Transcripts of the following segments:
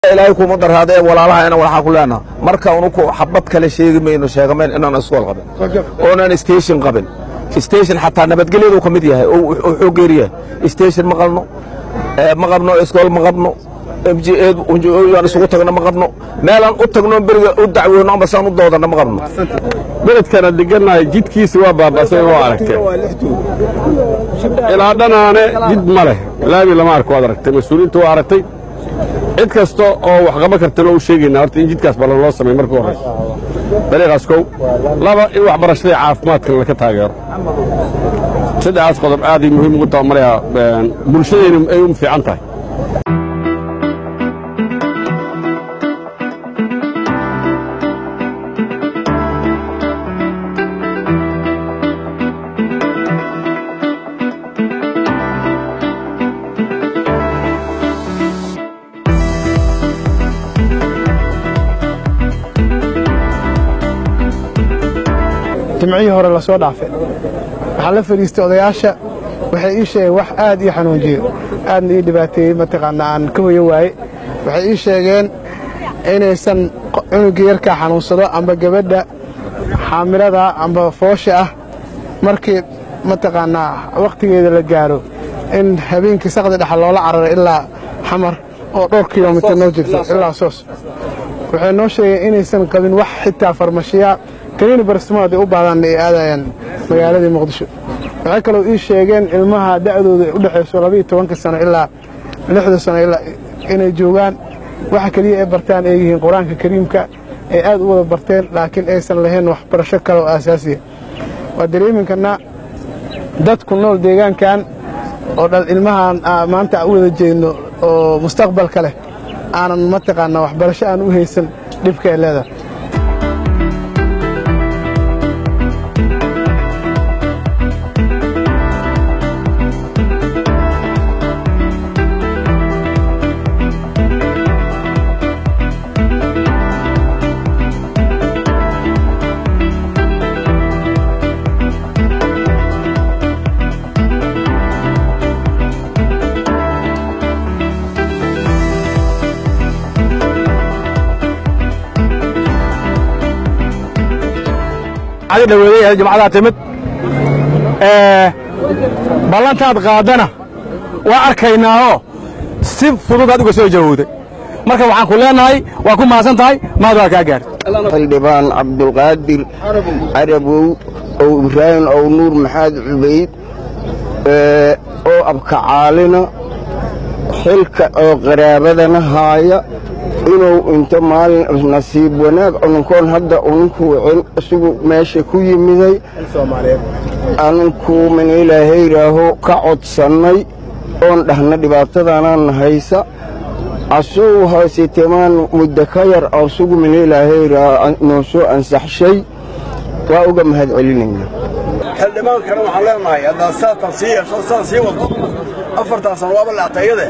ilaahay kuma daraada ee walaalahayna waxaa ku leenaha marka unuku xabad kale sheegi mayno sheegamayn inaan iskool qabin oonan station qabin station xataa nabadgelyadu ka mid yahay oo xoog geer yahay station ma qabno ma qabno iskool ma qabno mjaan isugu tagno ma qabno meelaan u tagno beriga u dacweyno ama saan u doodana ma qabno beledkana degannahay jidkiisi waa baaba'say waa aragteen ilaa dhanaane jid ma leh laami lama arko waad aragtay mas-uuliyiintu waa aragtay cid kasta oo wax qaban kartana u sheegaynaa horta in jidkaas ballan loo sameey marka horraysa dariiqaas kow laba in waxbarashadii caafimaadkan laka taageero saddexdaas qodob aaday muhiim ugu taha malayaa bulshadayna ay u fiican tahay jimcihii hore la soo dhaafay waxaa la fadhiistay odayaasha waxay ii sheegeen wax aad ii xanuunjiyo aadna ii dhibaateeyey mataqaana aan ka hoyo waaye waxay ii sheegeen inaysan cunugga yarkaa xanuunsado amba gabadha xaamilada amba foosha ah markii mataqaanaa wakhtigeeda la gaaro in habeenkii saqdi dhexa loola cararo ilaa xamar oo dhowr kilomitir noo jirto ilaa soos waxay noo sheegeen inaysan qabin wax xitaa farmashiya kaniini barastimood ay u baahdaan ay aadayaan magaaladii muqdisho waxay kaloo ii sheegeen ilmaha da'dooda ay u dhexayso labaiyo tobanka sano ilaa lixda sano ilaa inay joogaan waxa keliya ay bartaan ay yihiin qur-aanka kariimka ay aad u wada barteen laakiin aysan lahayn waxbarasho kale oo aasaasiya waa dareeminkana dadku nool deegaankan oo dhal ilmahaan maanta u wada jeedno oo mustaqbalka leh aanan mataqaanaa waxbarasho aan u haysan dhibka ay leedahay dhaweeday jimcadaa timid ballantaad qaadana waa arkaynaao si fudud aad uga soo jawowday marka waxaan ku leenahay waa ku mahadsan tahay mahad waa kaa gaartay xildhibaan cabdulqaadir carabow ow ibraahim ow nuur maxaad cubayd oo abkacaalina xilka oo qaraabadana haaya inuu inta maalin nasiib wanaag ununkoon hadda ununku wicin isagu meesha ku yimiday anunku min ilaahay yidhaaho ka codsannay oon dhahna dhibaatadaanaan haysa asugu haysitemaan muddo ka yar asugu min ilaahay yidhaaho noo soo ansaxshay waa uga mahad celinaynaa xildhibaankana waxaan leenahay haddaad saatan sii yeesho saan sii wado afartaa sano waaba laactayade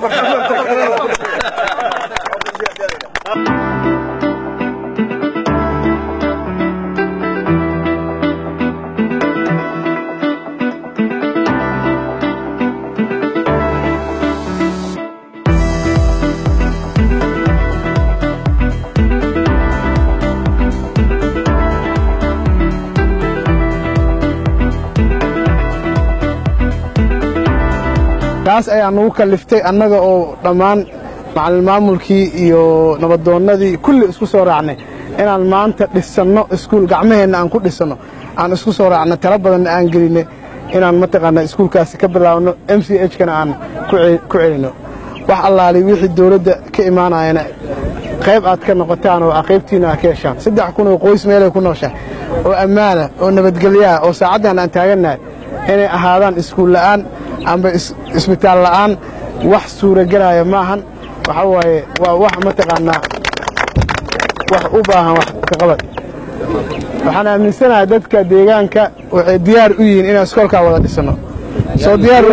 taas ayaa nagu kalliftay annaga oo dhammaan macalin maamulkii iyo nabadoonnadii kulli isku soo raacnay inaan maanta dhisanno iskuul gacmaheenna aan ku dhisanno aan isku soo raacna tala badanna aan gelinay inaan mataqaanaa iskuulkaasi ka bilaabno m c h kana aan ku celinno wax allaali wixii dawladda ka imaanayana qayb aad ka noqotaan oo qaybtiina aad ka heshaan saddex kun oo qoys meelay ku nooshahay oo ammaana oo nabadgelyaah oo saacaddan aan taagannahay inay ahaadaan iskuul la'aan amba isbitaal la'aan wax suuragelaya maahan waxaa waaye waa wax mataqaanaa wax u baahan wax kaqabad waxaan aaminsanahay dadka deegaanka waxay diyaar u yihiin inaan iskoolkaa wada dhisanno soo diyaar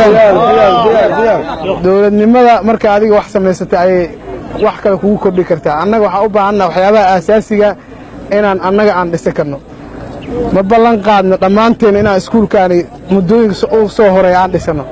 dowladnimada marka adiga wax samaysata ayay wax kale kugu kordhi kartaa annaga waxaan u baahannaha waxyaabaha aasaasiga inaan annaga aan dhisan karno ma ballan qaadno dhammaanteen inaan iskuulkaani muddooyinka u soo horeeya aan dhisano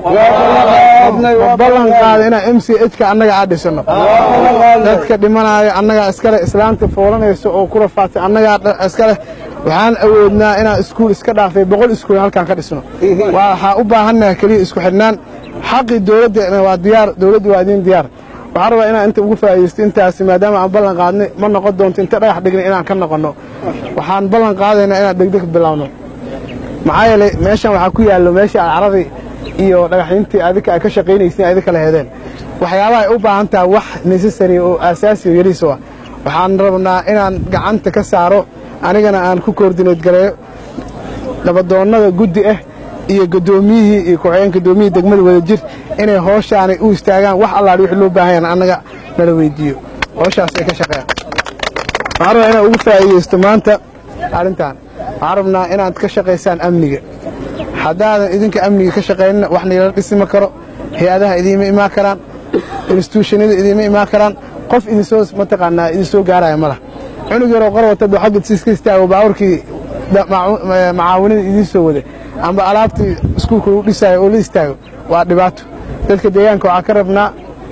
ma ballan qaadno inaan m c h-ka annaga aan dhisano dadka dhimanaayo annagaa iskale islaanta foolanaysa oo ku rafaatay annagaa iskale waxaan awoodnaa inaan iskuul iska dhaafay boqol iskuul halkaan ka dhisno waxaa u baahannaha keliya isku xidhnaan xaqii dowladda waa diyaar dowladdu waa idiin diyaar waxaan rabaa inaan inta ugu faa'iidaysto intaasi maadaama aan ballan qaadnay ma noqon doonto inta dhagax dhignay inaan ka noqonno waxaan ballan qaadaynaa inaan degdeg bilowno maxaa yeelay meeshan waxaa ku yaallo meeshii alcaradii iyo dhagaxyintii adika ay ka shaqaynaysiin adika la heedeen waxyaabaha ay u baahan tahay wax necessary oo aasaasi yariis ah waxaan rabnaa inaan gacanta ka saaro anigana aan ku koordineed gareeyo nabadoonnada guddi ah iyo guddoomiyihii iyo ku-xigeen guddoomiyihii degmada wadajir inay hooshaanay u istaagaan wax allaadhi wixii loo baahan yahan annaga nala weydiiyo hooshaas ay ka shaqeeyaan waxaan rabaa inaan ugu faa'iidaysto maanta arrintan waxaan rabnaa inaad ka shaqaysaan amniga haddaadan idinka amniga ka shaqaynina wax niilala dhisima karo hay-adaha idiima imaan karaan instituushanada idiima imaan karaan qof idinsoo mataqaanaa idinsoo gaaraya ma lah cunug yaroo qor wata buu xagga siiska istaago baaburkii macaawinada idiin soo wada amba alaabtii iskuulka lagu dhisaayo oo la istaago waa dhibaato dadka deegaanka waxaa ka rabnaa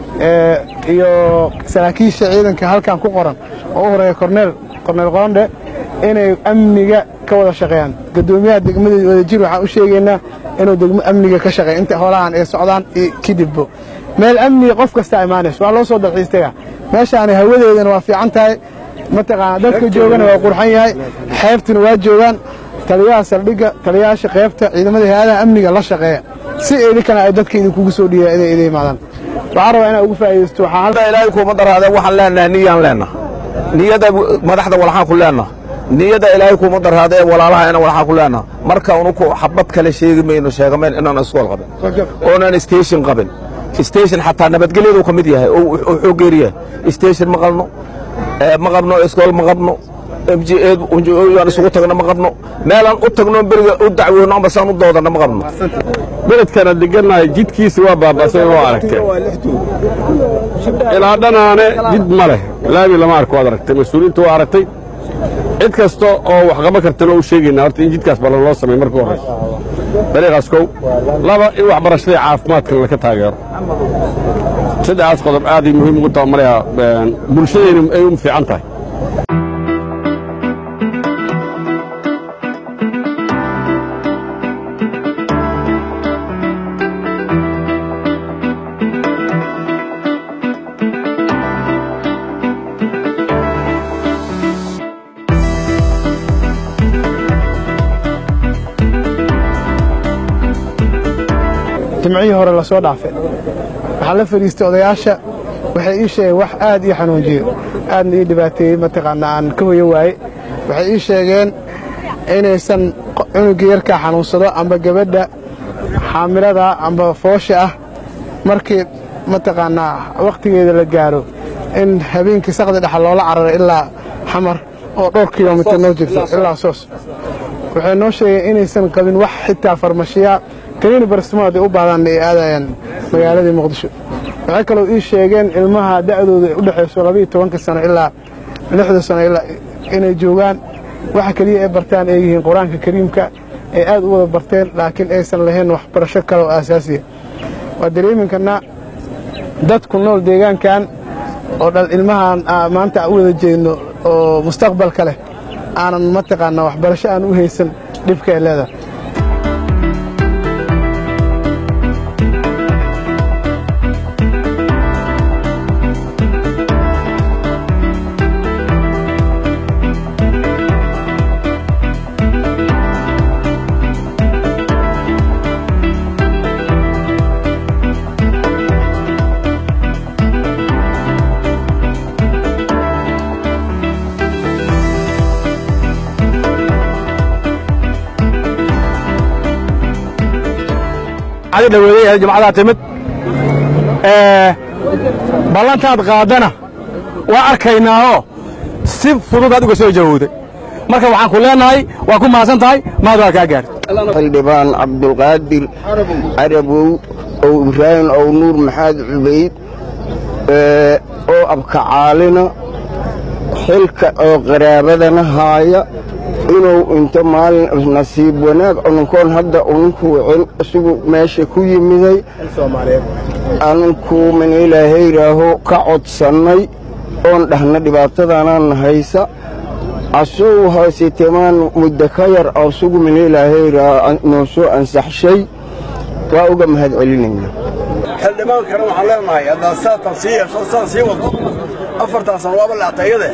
iyo saraakiisha ciidanka halkan ku qoran oo u horeeya korneel korneel qoondhe inay amniga ka wada shaqeeyaan guddoomiyaha degmada wadajir waxaan u sheegaynaa inuu degmo amniga ka shaqeeya inta holahan ay socdaan kadibbo meel amniga qof kastaa imaanayso waa loo soo dalxiistayaa meeshaani hawadeedana waa fiican tahay mataqaana dadka joogana waa qurxan yahay xeebtuna waa joogaan taliyaha saldhigga taliyayaasha qeybta ciidamada hay-adaha amniga la shaqeeya si idinkana ay dadka idinkugu soo dhiiya inay idin imaadaan waxaan rabaa inaan ugu faa'iidaysto waxaa ilaahay kuuma daraadeen waxaan leenahay niyaan leenaha niyada madaxda walxaan ku leenaha niyada ilaahay kuuma daraadeen walaalahayna walxaan ku leenaha marka unuku xabad kale sheegi mayno sheegamayn inaan iskool qabin oonaan station qabin station xataa nabadgelyadu ka mid yahay oo wuxuu geeriyahay station ma qabno ma qabno iskool ma qabno mjaan isugu tagno ma qabno meelaan u tagno beriga u dacweyno amba saan u doodana ma qabno beledkana degannahay jidkiisa waa baaba'say oo aragteen ilaa dhanaane jid ma leh laami lama arko waad aragtay mas-uuliyiinta waa aragtay cid kasta oo wax qaban kartana u sheegaynaa horta in jidkaas balan loo samay marka horeysa dariiqaas kow laba in waxbarashada iyo caafimaadkan laka taageero saddexdaas qodob aaday muhiim ugu taha malaya bulshadayna ay u fiican tahay jimcihii hore la soo dhaafay waxaa la fadhiistay odayaasha waxay ii sheegeen wax aad ii xanuunjiyo aadna ii dhibaateeyey mataqaana aan ka hoyo waaye waxay ii sheegeen inaysan cunuga yarkaa xanuunsado amba gabadha xaamilada amba foosha ah markii mataqaanaa wakhtigeeda la gaaro in habeenkii saqdi dhexa loola cararo ilaa xamar oo dhowr kilomitir noo jirto ilaa soos waxay noo sheegeen inaysan qabin wax xitaa farmashiya kaniini barastimo hadday u baahdaan ay aadayaan magaaladii muqdisho waxay kaloo ii sheegeen ilmaha da'dooda ay u dhexayso labiiyo tobanka sano ilaa lixda sano ilaa inay joogaan waxa keliya ay bartaan ay yihiin qur-aanka kariimka ay aad u wada barteen laakiin aysan lahayn waxbarasho kale oo aasaasiya waa dareeminkana dad ku nool deegaankan oo dhal ilmahan maanta u wada jeedno oo mustaqbalka leh aanan mataqaanaa waxbarasho aan u haysan dhibka ay leedahay dhaweeday jumcadaa timid ballantaad qaadana waa arkaynaahoo si fudud aad uga soo jawowday marka waxaan ku leenahay waa ku mahadsan tahay mahad waa kaa gaartay xildhibaan cabdulqaadir carabow ow ibraahim ow nuur maxamed cubayd oo abkacaalina xilka oo qaraabadana haaya inuu inta maalin nasiib wanaag ununkoon hadda ununku wicin isagu meesha ku yimiday anunku min ilaahay yidhaaho ka codsannay oon dhahna dhibaatadaanaan haysa asugu haysitemaan muddo ka yar asugu min ilaahay yidhaaho noo soo ansaxshay waa uga mahad celinayna xildhibaankana waxaan leenahay haddaa saatan sii yeesho saan sii wado afartaasan waaba laactayade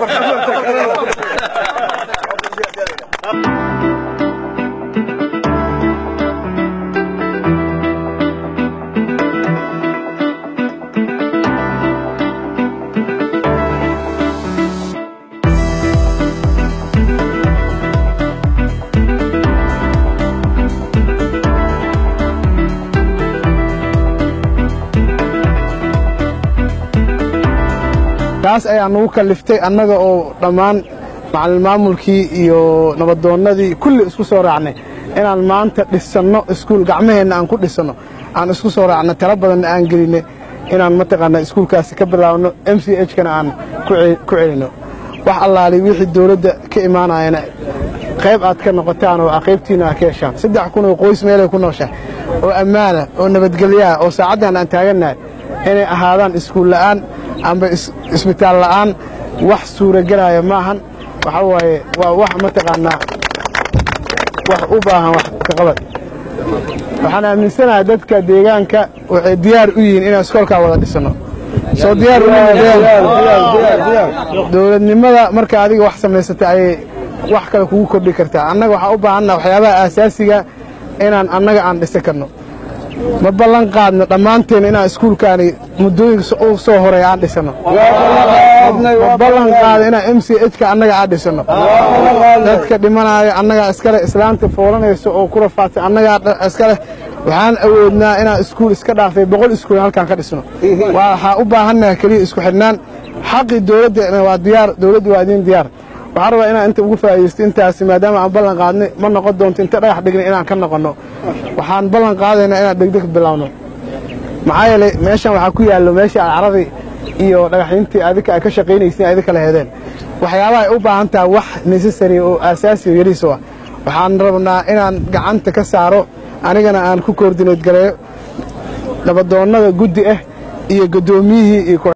taas ayaa nagu kalliftay annaga oo dhammaan macalin maamulkii iyo nabadoonnadii kulli isku soo raacnay inaan maanta dhisanno iskuul gacmaheenna aan ku dhisanno aan isku soo raacno talo badanna aan gelinay inaan mataqaanaa iskuulkaasi ka bilaabno m c h kana aan ku celinno wax allaali wixii dowladda ka imaanayana qayb aad ka noqotaan oo qaybtiina aad ka heshaan saddex kun oo qoys meelay ku nooshahay oo ammaana oo nabadgelyaha oo saacaddan aan taagannahay inay ahaadaan iskuul la'aan amba isbitaal la'aan wax suuragelaya maahan waxa waaye waa wax mataqaanaa wax u baahan wax ka qabad waxaan aaminsanahay dadka deegaanka waxay diyaar u yihiin inaan iskoolkaa wada dhisanno soo diyaar dowladnimada marka adiga wax samaysata ayay wax kale kugu kordhi kartaa annaga waxaa u baahannaha waxyaabaha aasaasiga inaan annaga aan dhisan karno ma ballan qaadno dhammaanteen inaan iskuulkaani muddooyinka u soo horay aan dhisanno ma ballan qaado inaan m c h ka annaga aan dhisanno dadka dhimanaayo annagaa iskale islaanta foolanayso oo ku rafaadsan annagaa iskale waxaan awoodnaa inaan iskuul iska dhaafay boqol iskuul halkaan ka dhisno waxaa u baahannaha keliya isku xidhnaan xaqii dowladda waa diyaar dowladdu waa idiin diyaar waxaan rabaa inaan inta ugu faa'iidaysto intaasi maadaama aan ballan qaadnay ma noqon doonto inta dhagax dhignay inaan ka noqonno waxaan ballan qaadaynaa inaan degdeg bilaawno maxaa yeelay meeshan waxaa ku yaallo meeshii aad caradii iyo dhagaxyintii adika ay ka shaqaynaysiin adika la heedeen waxyaabaha ay u baahan tahay wax necessary oo aasaasi oo yariiso ah waxaan rabnaa inaan gacanta ka saaro anigana aan ku koordineed gareeyo nabadoonnada guddi ah iyo guddoomiyihii iyo